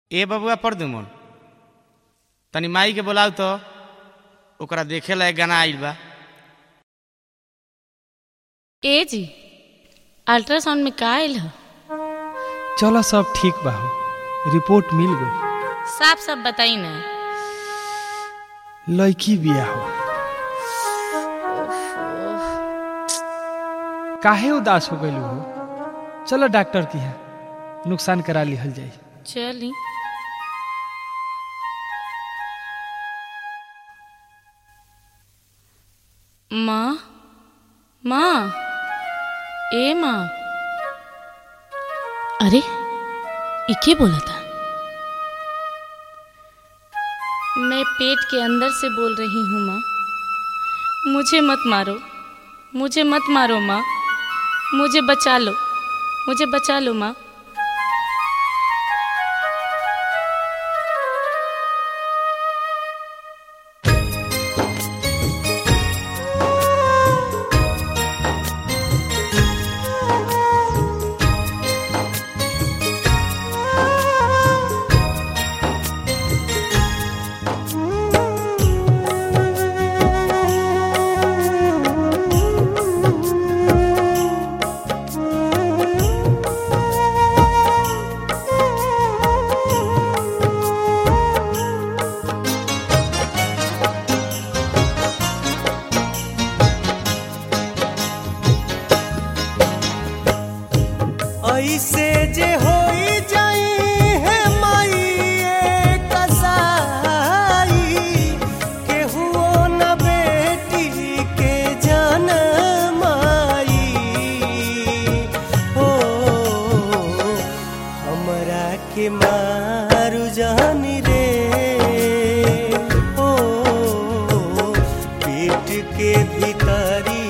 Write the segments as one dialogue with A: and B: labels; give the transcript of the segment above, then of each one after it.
A: ए बबुआ परदुमन तनी माई के बोलाऊ तो ओकरा देखे ला एक गाना आइल बा
B: ए जी अल्ट्रासाउंड में का आयल ह
C: चलो सब ठीक बा हो रिपोर्ट मिल गई
B: साफ साफ बताई ना
C: लड़की बिया हो काहे उदास हो गई हो चलो डॉक्टर की है नुकसान करा लिहल जाई
B: चली माँ माँ ए माँ अरे इके बोला था मैं पेट के अंदर से बोल रही हूँ माँ मुझे मत मारो मुझे मत मारो माँ मुझे बचा लो मुझे बचा लो माँ
D: ऐसे जे होई जाई है माई ए कसाई केहुओ न बेटी के जनमाई हो हमरा के मारू जानी रे ओ पेट के भीतरी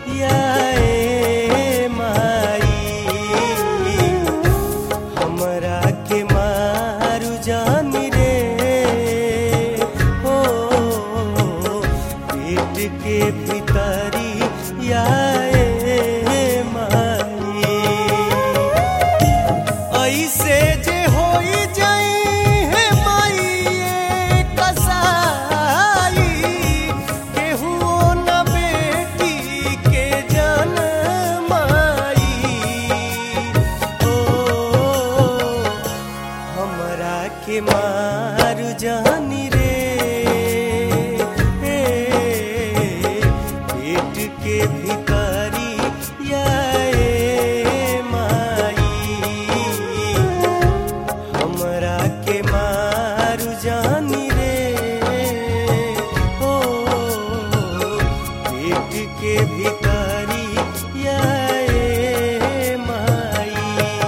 D: याए माई हमरा के मारू जानी रे हो पेट के भीतरी याए माई ऐसे जे होई जाई है माई ए कसाई केहुओ न बेटी के जनमाई ओ हमरा के मारू जानी रे पेट के भीतरी याए माई हमरा के मारू जानी रे ओ पेट के भीतरी याए माई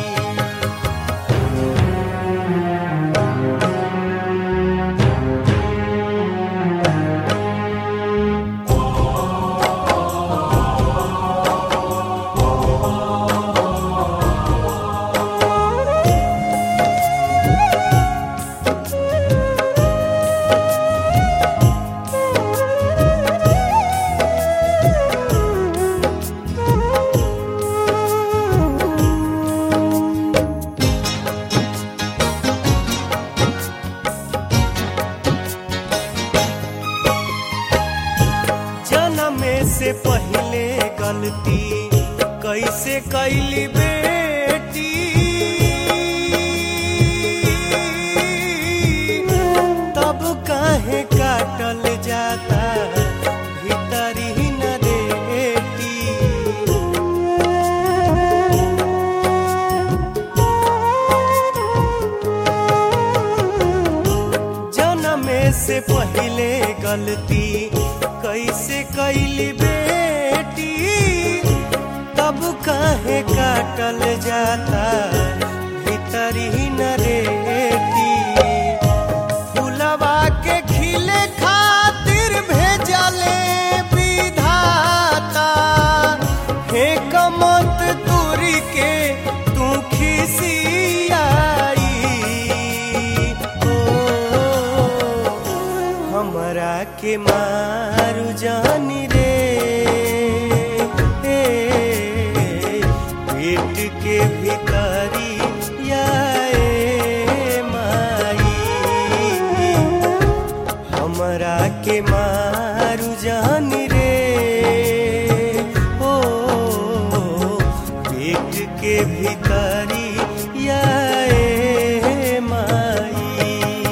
D: जनमे से पहले गलती कैसे कैली बेटी तब काहे काटल जाता भीतरी न रेटी जनमे से पहले गलती कैसे कैली बेटी तब काहे काटल जाता भीतरी न रेटी फुलवा के खिले खातिर भेजले विधाता हे कमत दूरी के तू खिसियाई ओ हमरा के मारू जानी रे पेट के भीतरी याए माई के मारू जानी रे ओ पेट के भीतरी या ए माई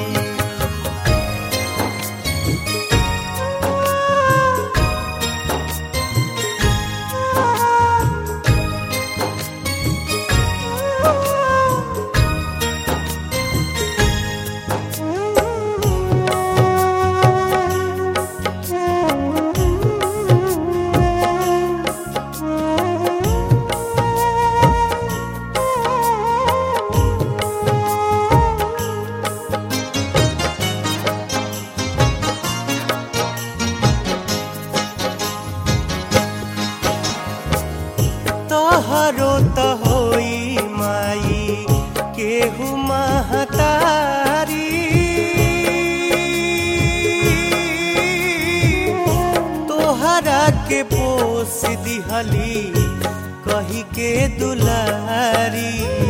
D: तोहरो त होई माई केहू महतारी तोहरा के पोस दिहली कही के दुलारी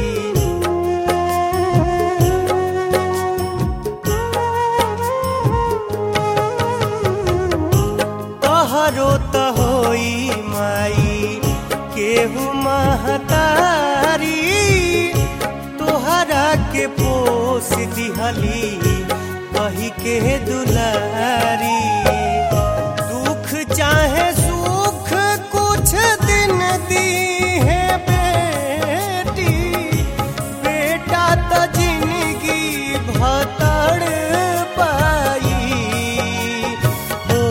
D: तोहरो त होई माई केहू महतारी तोहरा के पोस दिहली कही के दुलारी दुख चाहे सुख कुछ दिन दी है बेटी बेटा त जिंदगी भतड़ पाई ओ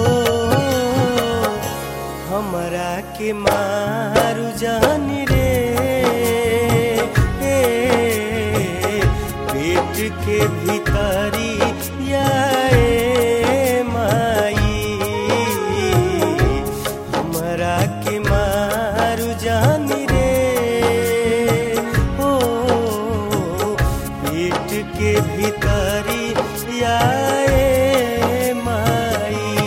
D: हमरा के मारू जानी रे ए, पेट के भीतरी या ए माई हमरा के मारू जानी रे ओ पेट के भीतरी या ए माई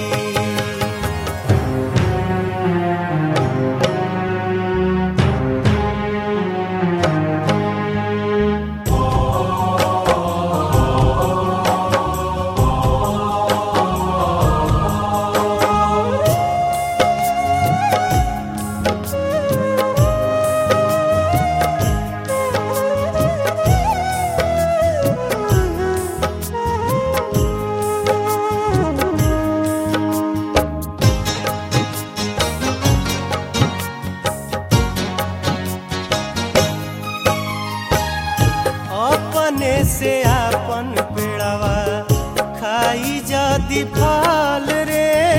D: अपने से आपन पेड़वा खाई जाती फल रे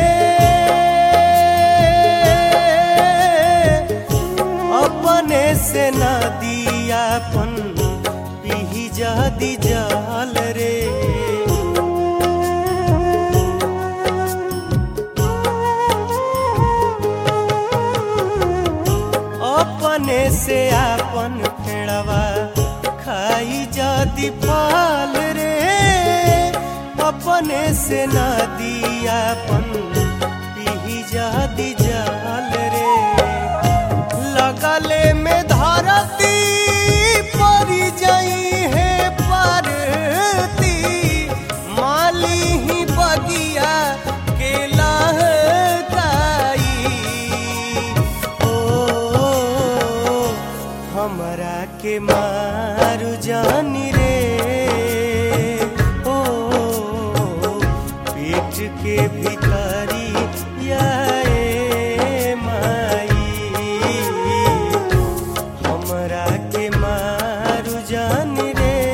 D: अपने से नदी आपन पीही जादी जाल रे अपने से आपन फेड़वा खाई जाती फल रे अपने से नदी आपन पीही जाती जाल रे लगले में धरती परी जाई है परती माली ही बगिया के लहकाई ओ हमरा के मारू जानी रे ओ पेट के भीतरी या ए माई हमरा के मारू जानी रे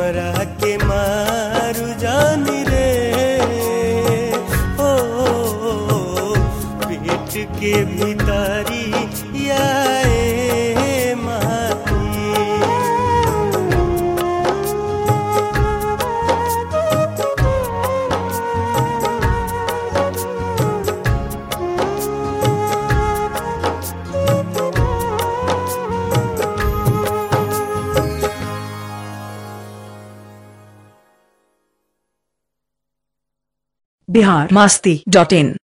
D: हमरा के मारू जानी रे ओ पेट के भीतरी आए माही
E: बिहार मस्ती डॉट इन